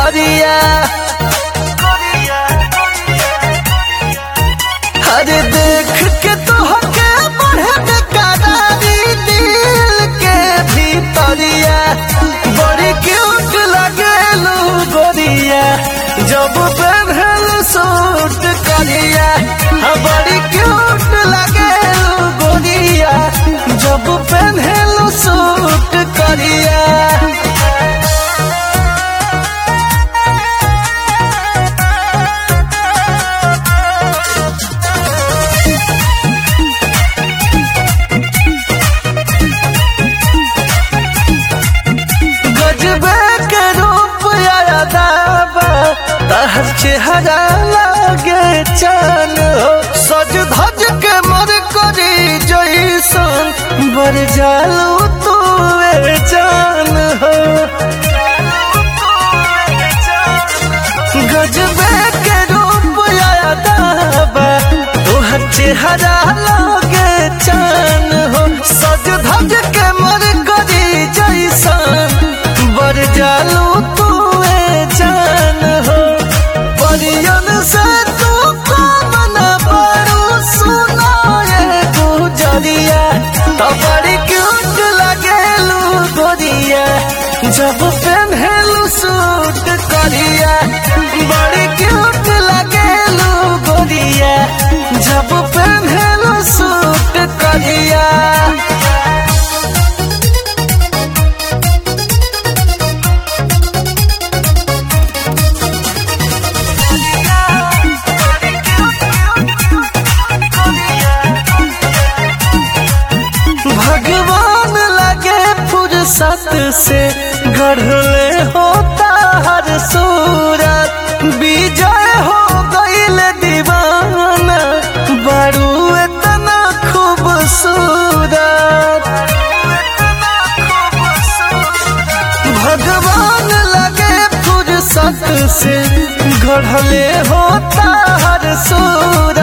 भीतरिया अरे देख के तोहके बढ़े बेकरारी दिल के भीतरिया बड़ी क्यूट लगेलू गोरिया जब पहनल सूट करिया हाँ, बड़ी क्यूट लगेलू गोरिया जब पहनल सूट करिया गजबे के रूप यादाबा तहर चेहरा लागे चान हो सज धज के मर करी जैसन बर जालू तू ए जान हो गजबे के रूप यादाबा तोहर चेहरा लागे चान हो सज धज के मर करी जैसन बर जालू तू ए जान हो परियन से तू कमन बड़ू सुना ये गुजरिया तो बड़ी क्यूट लगेलू गोरिया जब पहनलू सूट करिया बड़ी क्यूट लगेलू गोरिया जब पहनलू सूट करिया भगवान लगे फुर्सत से गढ़ले होता हर सूरत विजय हो गईल दीवाना बड़ू इतना खूबसूरत भगवान लगे फुर्सत से गढ़ले होता हर सूरत